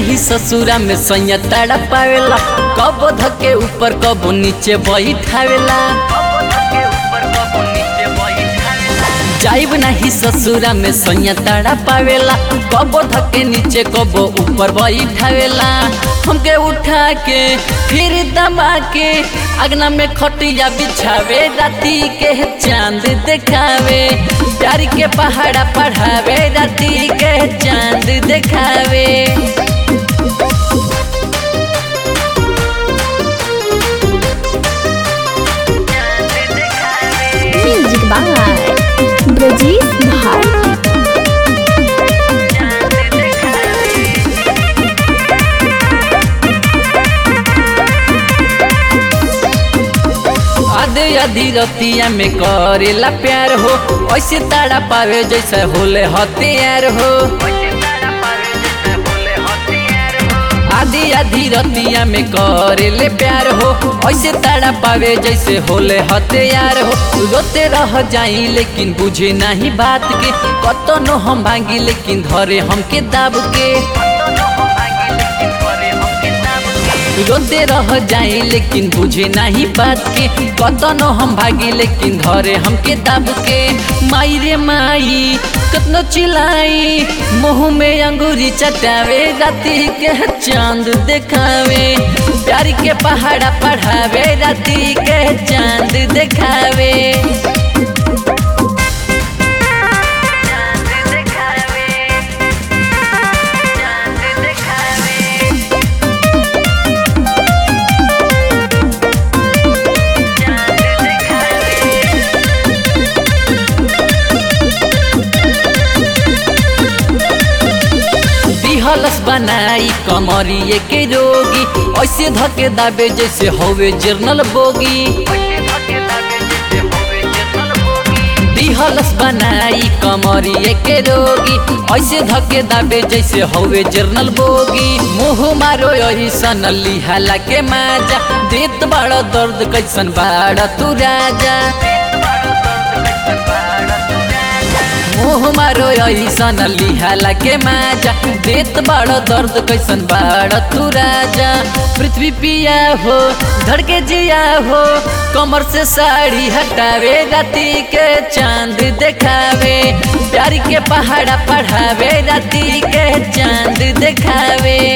नहीं ससुरा में सैया ताड़ा पावेला कबो धके ऊपर कबो नीचे बैठावेला जाइब नहीं ससुरा में सैया ताड़ा पावेला कबो धके नीचे कबो ऊपर बैठावेला हमके उठा के फिर दबा के अगना में खटिया बिछावे राती के चांद देखावे प्यार के पहाड़ा पढ़ावे राती के चांद देखावे म्यूजिक बाय ब्रजेश भारती आधे आधी रतिया में करेला प्यार हो ऐसे ताड़ा पावे जैसे होले हथियार हो आधी आधी रतिया में करेले प्यार हो ऐसे ताड़ा पावे जैसे होले हथियार हो रोते रह जाई लेकिन बुझे नहीं बात के कतनो हम भांगी लेकिन धरे हमके दाब के रोते रह जाए लेकिन बुझे नहीं बात के कतनो हम भागी लेकिन धरे हमके दब के माई रे माई कतनो चिल्लाई मुंह में अंगूरी चटावे राती के चांद देखावे प्यार के पहाड़ा पढ़ावे राती के चांद देखावे दिहलस बनाई कमरिए के रोगी ऐसे धके दाबे जैसे होवे जर्नल बोगी दिहलस बनाई कमरिए के रोगी ऐसे धके दाबे जैसे होवे जर्नल बोगी मुँह मारो यही सन लिहाला के माजा देत बड़ा दर्द कैसन बाड़ा तू राजा मुँह मारो ऐसन लिहाला के माजा देत बड़ दर्द कैसन बाड़ तू राजा पृथ्वी पिया हो धड़के जिया हो कमर से साड़ी हटावे राती के चांद देखावे प्यार के पहाड़ा पढ़ावे राती के चांद देखावे